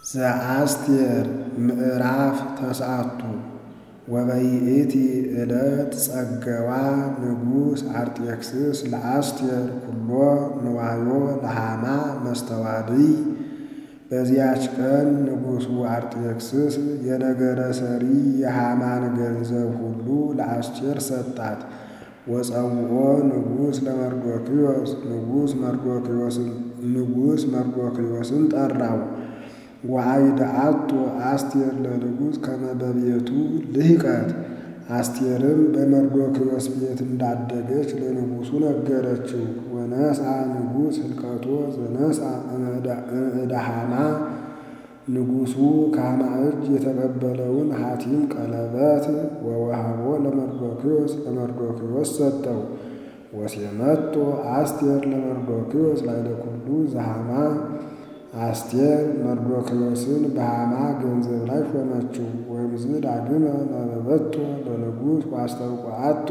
ዘአስቴር ምዕራፍ ተስዓቱ ወበይእቲ ዕለት ጸገዋ ንጉሥ አርጤክስስ ለአስቴር ኩሎ ንዋዮ ለሃማ መስተዋድይ። በዚያች ቀን ንጉሡ አርጤክስስ የነገረ ሰሪ የሃማን ገንዘብ ሁሉ ለአስቴር ሰጣት። ወጸውዖ ንጉሥ ለመርዶክዮስ ንጉሥ መርዶክዮስን ጠራው። ወአይድአቶ አስቴር ለንጉሥ ከመ በቤቱ ልሂቀት። አስቴርም በመርዶክዮስ ቤት እንዳደገች ለንጉሡ ነገረችው። ወነስአ ንጉሥ ህልቀቶ ዘነስአ እምዕደ ሃማ ንጉሡ ከሃማ እጅ የተቀበለውን ሐቲም ቀለበት ወወሃቦ ለመርዶክዮስ ለመርዶክዮስ ሰጠው። ወሴመቶ አስቴር ለመርዶክዮስ ላዕለ ኩሉ ዘሃማ አስቴር መርዶክዮስን በሃማ ገንዘብ ላይ ሾመችው። ወእምዝ ዳግመ ነበበቶ ለንጉሥ ወአስተውቋአቶ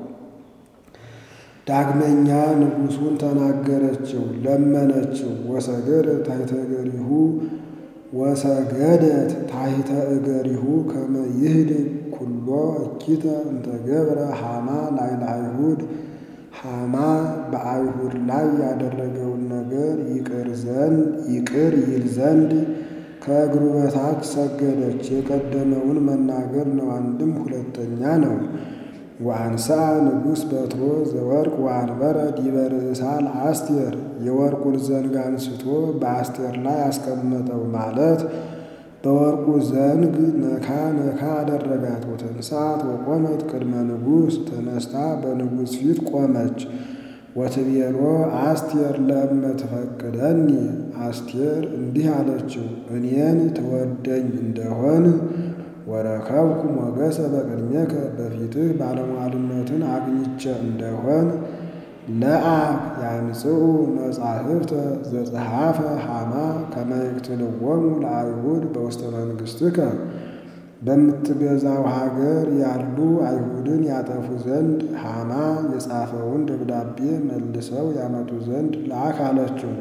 ዳግመኛ ንጉሡን ተናገረችው፣ ለመነችው። ወሰገደ ታሕተ እገሪሁ ወሰገደት ታሕተ እገሪሁ ከመ ይህድግ ኩሎ እኪተ እንተ ገብረ ሃማ ላዕለ አይሁድ ሃማ በአይሁድ ላይ ያደረገውን ነገር ይቅር ዘንድ ይቅር ይል ዘንድ ከእግሩ በታች ሰገደች። የቀደመውን መናገር ነው፣ አንድም ሁለተኛ ነው። ወአንሳ ንጉሥ በትሮ ዘወርቅ ወአንበረ ዲበ ርእሳ ለአስቴር የወርቁን ዘንግ አንስቶ በአስቴር ላይ አስቀመጠው ማለት በወርቁ ዘንግ ነካ ነካ አደረጋት። ወተንሳት ወቆመት ቅድመ ንጉሥ ተነስታ በንጉሥ ፊት ቆመች። ወትቤሎ አስቴር ለእመ ትፈቅደኒ አስቴር እንዲህ አለችው፣ እኔን ትወደኝ እንደሆን ወረከብኩ ሞገሰ በቅድሜከ በፊትህ ባለሟልነትን አግኝቼ እንደሆን ለአብ ያምጽኡ መጻሕፍተ ዘጸሐፈ ሃማ ከመ ይቅትልዎሙ ለአይሁድ በውስተ መንግሥትከ በምትገዛው ሀገር ያሉ አይሁድን ያጠፉ ዘንድ ሃማ የጻፈውን ደብዳቤ መልሰው ያመጡ ዘንድ ላክ አለችው።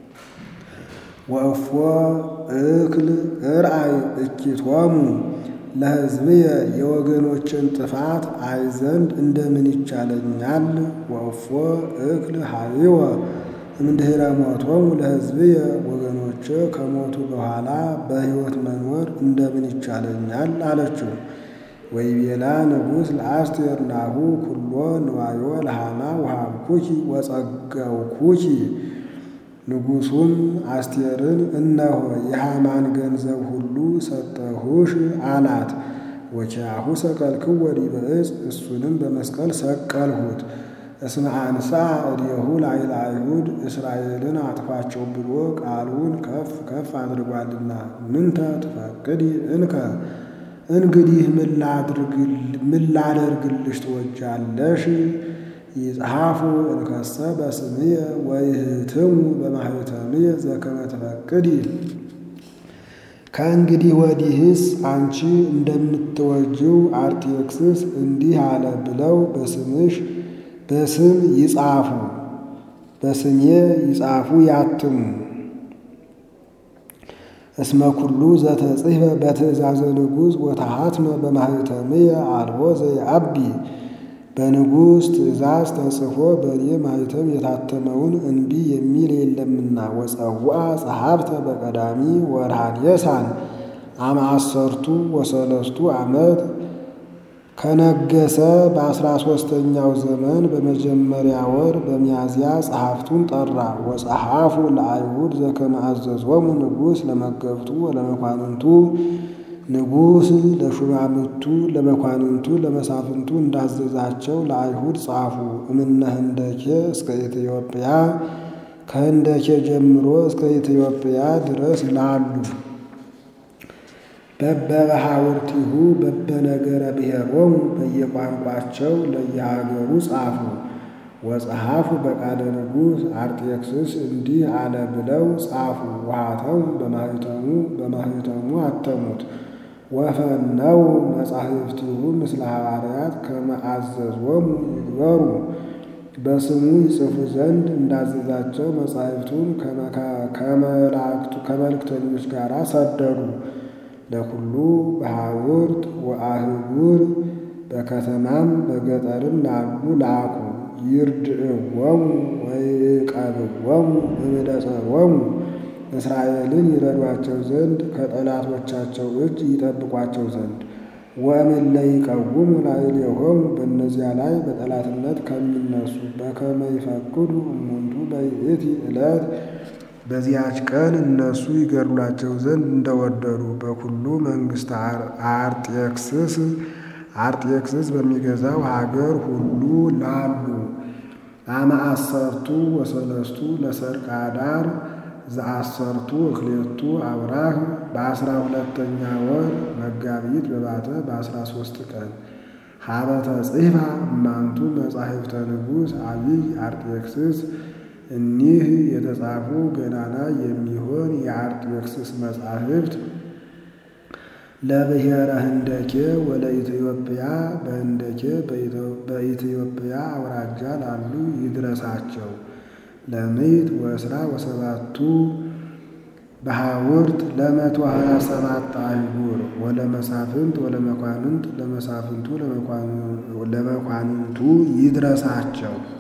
ወእፎ እክል እርአይ እኪቶሙ ለሕዝብየ የወገኖችን ጥፋት አይ ዘንድ እንደምን ይቻለኛል? ወእፎ እክል ሀይወ እምድኅረ ሞቶሙ ለሕዝብየ ወገኖቼ ከሞቱ በኋላ በሕይወት መኖር እንደምን ይቻለኛል? አለችው። ወይቤላ ንጉሥ ለአስቴር ናሁ ኩሎ ንዋዮ ለሃማ ወሀብኩኪ ወጸገውኩኪ ንጉሡም አስቴርን እነሆ የሃማን ገንዘብ ሁሉ ሰጠሁሽ አላት። ወኪያሁ ሰቀልክዎ ዲበ ዕፅ እሱንም በመስቀል ሰቀልሁት። እስመ አንሥአ እዴሁ ላዕለ አይሁድ እስራኤልን አጥፋቸው ብሎ ቃሉን ከፍ ከፍ አድርጓልና። ምንተ ትፈቅዲ እንከ እንግዲህ ምን ላደርግልሽ ትወጃለሽ? ይጽሐፉ እንከሰ በስምየ ወይህትሙ በማኅተምየ ዘከመ ትፈቅዲ። ከእንግዲህ ወዲህስ አንቺ እንደምትወጂው አርጤክስስ እንዲህ አለ ብለው በስምሽ በስም ይጻፉ በስሜ ይጻፉ ያትሙ። እስመ ኩሉ ዘተጽሕፈ በትእዛዘ ንጉሥ ወተሃትመ በማኅተምየ አልቦ ዘየዐቢ በንጉሥ ትእዛዝ ተጽፎ በእኔ ማኅተም የታተመውን እንቢ የሚል የለምና። ወጸውዐ ጸሐፍተ በቀዳሚ ወርሃ ኒሳን አመ አሰርቱ ወሰለስቱ ዓመት ከነገሰ በአስራ ሦስተኛው ዘመን በመጀመሪያ ወር በሚያዝያ ጸሐፍቱን ጠራ። ወጸሐፉ ለአይሁድ ዘከመ አዘዞሙ ንጉሥ ለመገብቱ ወለመኳንንቱ ንጉሥ ለሹማምቱ ለመኳንንቱ ለመሳፍንቱ እንዳዘዛቸው ለአይሁድ ጻፉ። እምነ ህንደኬ እስከ ኢትዮጵያ ከህንደኬ ጀምሮ እስከ ኢትዮጵያ ድረስ ላሉ በበባሕውርቲሁ በበነገረ ብሔሮሙ በየቋንቋቸው ለየሀገሩ ጻፉ። ወጸሐፉ በቃለ ንጉሥ አርጤክስስ እንዲህ አለ ብለው ጻፉ። ውሃተሙ በማኅተሙ በማኅተሙ አተሙት። ወፈነው መጻሕፍቲሁ ምስለ ሐዋርያት ከመ አዘዞሙ ይግበሩ በስሙ ይጽፉ ዘንድ እንዳዘዛቸው መጻሕፍቱን ከመልእክተኞች ጋር ሰደዱ። ለኩሉ በሐውርት ወአህጉር በከተማም በገጠርም ላሉ ላኩ። ይርድእዎሙ ወይቀብዎሙ እምደጸሮሙ እስራኤልን ይረዷቸው ዘንድ ከጠላቶቻቸው እጅ ይጠብቋቸው ዘንድ ወእምእለ ይቀውሙ ላዕሌሆሙ በእነዚያ ላይ በጠላትነት ከሚነሱ በከመ ይፈቅዱ እሙንቱ በይእቲ ዕለት በዚያች ቀን እነሱ ይገድሏቸው ዘንድ እንደወደዱ በኩሉ መንግሥተ አርጤክስስ አርጤክስስ በሚገዛው ሀገር ሁሉ ላሉ አመ አሰርቱ ወሰለስቱ ለሰርቀ አዳር ዘአሰርቱ እክሌቱ አብራህ በአስራ ሁለተኛ ወር መጋቢት በባተ በአስራ ሦስት ቀን ሀበተ ጽሕፋ እማንቱ መጻሕፍተ ንጉሥ አቢይ አርጤክስስ እኒህ የተጻፉ ገናና የሚሆን የአርጤክስስ መጻሕፍት ለብሔረ ህንደኬ ወለኢትዮጵያ በህንደኬ በኢትዮጵያ አውራጃ ላሉ ይድረሳቸው። ለምዕት ወእስራ ወሰባቱ በሐውርት ለመቶ ሀያ ሰባት አህጉር ወለመሳፍንት ወለመኳንንት ለመሳፍንቱ ለመኳንንቱ ይድረሳቸው።